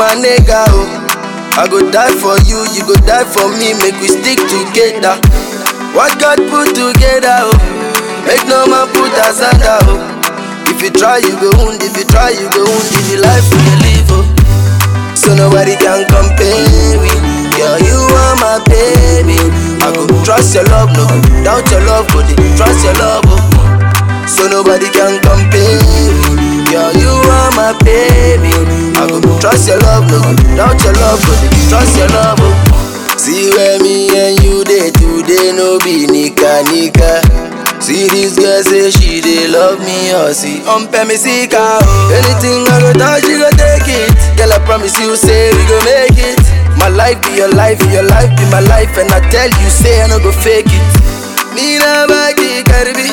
my nigga, oh. I go die for you, you go die for me, make we stick together. What God put together, oh. Make no man put us under, oh. If you try, you go wound, if you try, you go wound, if you life we dey live, oh. So nobody can compare me. Girl, you are my baby. I go trust your love, no doubt your love, but trust your love, oh. So nobody can compare me. Girl, you are my baby. I go trust your love, no doubt your love, but trust your love, oh. See where me and you day today, no be nika nika. See this girl say she dey love me, or see on me see car. Oh. Anything I go touch, you go take it. Girl, I promise you, say we go make it. My life be your life, your life be my life, and I tell you, say I no go fake it. Mina baki karbi,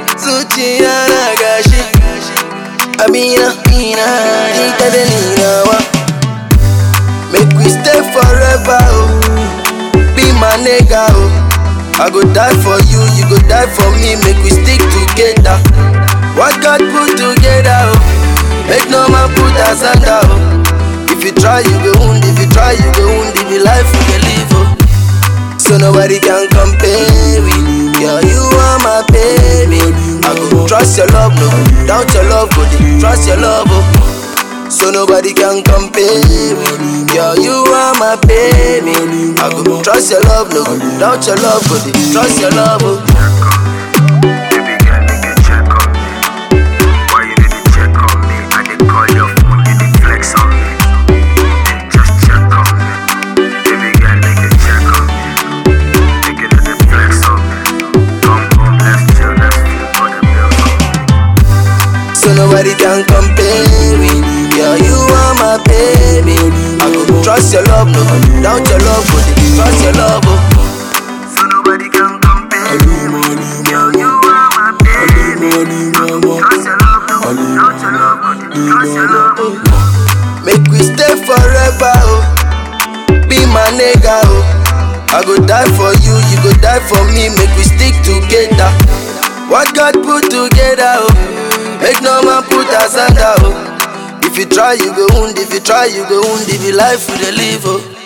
zuciya gashi. Amina, Mina, ita da nina wa. Make we stay forever, oh. Be my nigga, oh. I go die for you, you go die for me, make we stick together. What God put together, oh. Make no man put us under, oh. If you try, you go wound, if you try, you go wound, if you life you can live, oh. So nobody can compare me. Girl, you are my baby. I go trust your love, no doubt your love, but trust your love, oh. So nobody can compare me. Girl, you are my baby. I go trust your love, no doubt your love, but trust your love, oh. Baby girl, make you check on me. Why you need to check on me? I dey call your phone, you dey flex on me. Hey, just check on me. Baby girl, make you check on me. Make you know the flex on me. Come home, let's chill, let's feel for the bills on me. So nobody can compare me. Girl, you are my baby. I go trust your love, no doubt your love, but trust your love, oh. So nobody can compare me. Girl, you are my baby. Trust your love, no doubt your love, but trust your love. oh. Make we stay forever, oh. Be my nigga, oh. I go die for you, you go die for me, make we stick together. What God put together, oh. Make no man put us under, oh. If you try, you go wound, if you try, you go wound, if you life we dey live, oh.